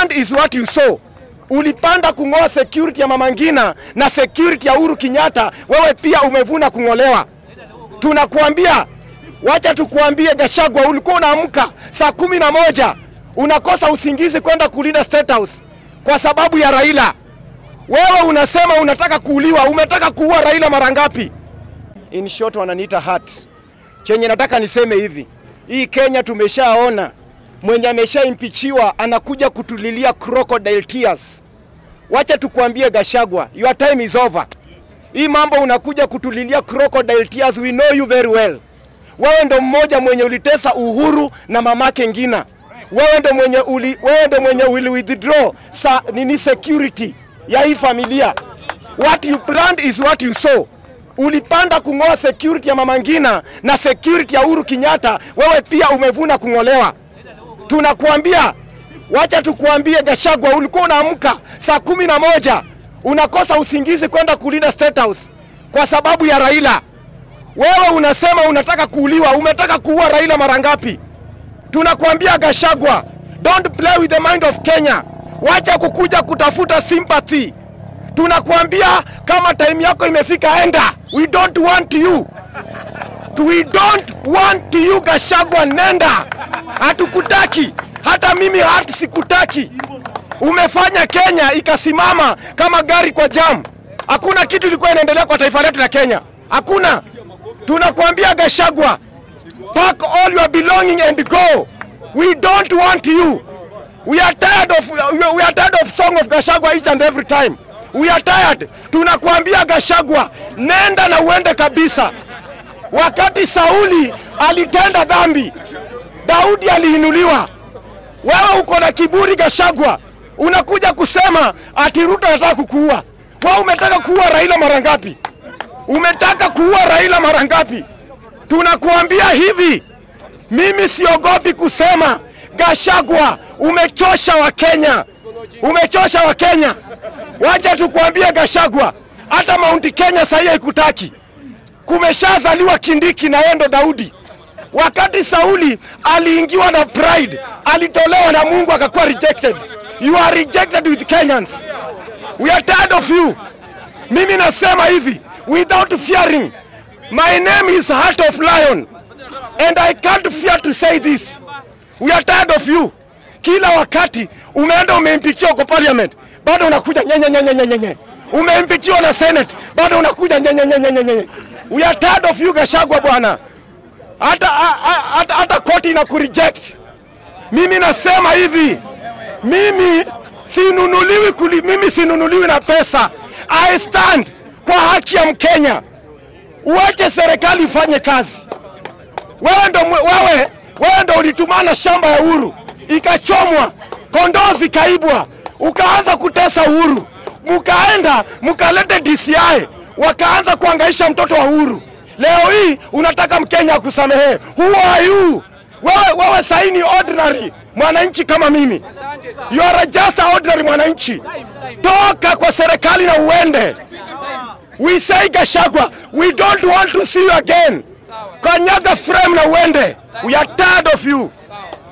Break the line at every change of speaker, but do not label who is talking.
plant is what you sow. Ulipanda kung'oa security ya Mama Ngina na security ya Uhuru Kenyatta, wewe pia umevuna kung'olewa. Tunakuambia, wacha tukuambie, Gashagwa, ulikuwa unaamka saa kumi na moja unakosa usingizi kwenda kulinda State House kwa sababu ya Raila. Wewe unasema unataka kuuliwa. Umetaka kuua Raila mara ngapi? In short, wananiita hat. Chenye nataka niseme hivi, hii Kenya tumeshaona mwenye ameshaimpichiwa anakuja kutulilia crocodile tears. Wacha tukuambie Gashagwa, your time is over. Hii mambo unakuja kutulilia crocodile tears, we know you very well. Wewe ndo mmoja mwenye ulitesa Uhuru na mamake Ngina. Wewe ndo mwenye uli, wewe ndo mwenye uli withdraw sa, nini security ya hii familia. What you planned is what you saw. Ulipanda kung'oa security ya Mama Ngina na security ya Uhuru Kenyatta, wewe pia umevuna kung'olewa. Tunakuambia, wacha tukuambie Gashagwa, ulikuwa unaamka saa kumi na moja unakosa usingizi kwenda kulinda State House kwa sababu ya Raila. Wewe unasema unataka kuuliwa. Umetaka kuua Raila mara ngapi? Tunakuambia Gashagwa, don't play with the mind of Kenya. Wacha kukuja kutafuta sympathy. Tunakuambia kama time yako imefika, enda. We don't want you. We don't want you Gashagwa, nenda. Hatukutaki, hata mimi hata sikutaki. Umefanya Kenya ikasimama kama gari kwa jam. Hakuna kitu ilikuwa inaendelea kwa taifa letu la Kenya, hakuna. Tunakuambia Gashagwa, pack all your belonging and go. We don't want you. We are tired of we are tired of song of Gashagwa each and every time. We are tired. Tunakuambia Gashagwa, nenda na uende kabisa. Wakati Sauli alitenda dhambi, Daudi aliinuliwa. Wewe uko na kiburi Gashagwa, unakuja kusema ati Ruto anataka kukuua. Wewe umetaka kuua Raila mara ngapi? Umetaka kuua Raila mara ngapi? Tunakuambia hivi, mimi siogopi kusema Gashagwa, umechosha Wakenya, umechosha Wakenya. Wacha tukuambie Gashagwa, hata Mount Kenya sahii haikutaki. Kumeshazaliwa Kindiki na yeye ndo Daudi. Wakati Sauli aliingiwa na pride, alitolewa na Mungu akakuwa rejected. You are rejected with Kenyans. We are tired of you. Mimi nasema hivi without fearing. My name is Heart of Lion and I can't fear to say this. We are tired of you. Kila wakati umeenda umeimpichiwa kwa parliament, bado unakuja nyenye nyenye nyenye nyenye. Umeimpichiwa na senate, bado unakuja nyenye nyenye nyenye nyenye. We are tired of you Gashagwa bwana. Hata hata hata koti ina kureject. Mimi nasema hivi, mimi sinunuliwi kuli, mimi sinunuliwi na pesa. I stand kwa haki ya Mkenya. Uache serikali ifanye kazi. Wewe ndo mwe- wewe wewe ndo ulitumana shamba ya Uhuru ikachomwa, kondoo zikaibwa, ukaanza kutesa Uhuru, mukaenda mukalete DCI wakaanza kuangaisha mtoto wa Uhuru. Leo hii unataka Mkenya akusamehe. Who are you? Wewe, wewe sahi ni ordinary mwananchi kama mimi. You are just a ordinary mwananchi. Toka kwa serikali na uende. We say Gashagwa, we don't want to see you again. Kanyaga frame na uende. We are tired of you.